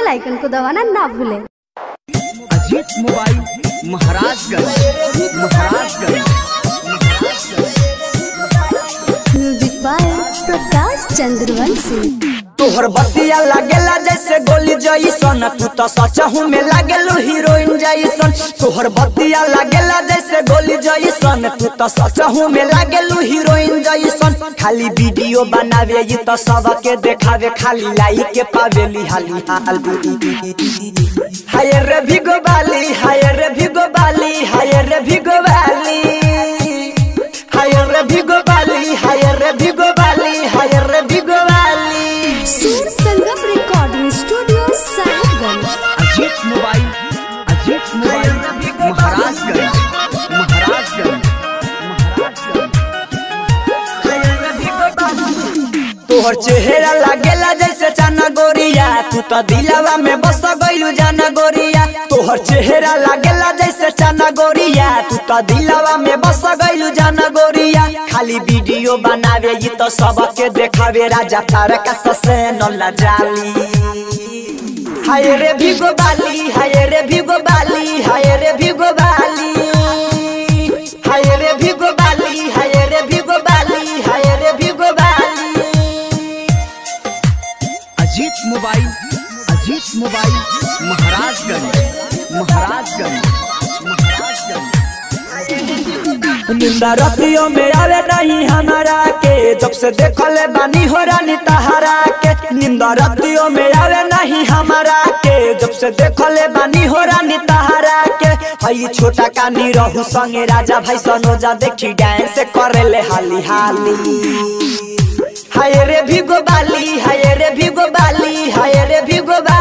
बेल icon को दबाना ना भूलें Ajit mobile Maharajganj Maharajganj music by Prakash Chandravanshi तोहर बतिया लागेला जैसे गोली जैसन तू तो सचहू में लागेलू हीरोइन जैसन तोहर बतिया लागेला जैसे गोली जैसन तू तो सचहू में लागेलू हीरोइन जैसन खाली वीडियो बनावे ये तो सबके देखावे खाली लाइक के पावेली हाली हाल हाय रे भिगो बाली हाय रे भिगो बाली हाय रे भिगो बाली हाय रे भिगो बाली हाय रे भिगो बाली हाय रे भिगो बाली Sur Sangam recording studio Sahibganj Ajit mobile Ajit mobile Maharajganj Maharajganj तोहर चेहरा लागेला जैसे चना गोरिया तू तो दिलवा में बस गइलू जाना गोरिया तोहर चेहरा लागेला जैसे चना गोरिया तू तो दिलवा में बस गइलू जाना गोरिया खाली वीडियो बनावे ये तो सबके देखावे राजा तारका ससे नल्ला जाली हाय रे भिगो बाली हाय रे भिगो बाली हाय रे भिगो बाली हाय रे भिगो बाली हाय रे भिगो बाली हाय रे भिगो बाली अजीत मोबाइल अजीत मोबाइल महाराजगंज महाराजगंज महाराजगंज निंदा रतियों में आवे नहीं हमारा के जब से देखले बानी हो रानी तहारा के निंदा रतियों में आवे नहीं हमारा के जब से देखले बानी हो रानी तहारा के हई छोटा कानी रहू संगे राजा भाई सनोजा देखी डांस करेले हाली हाली हाय रे भिगो बाली हाय रे भिगो बाली हाय रे भिगो बाली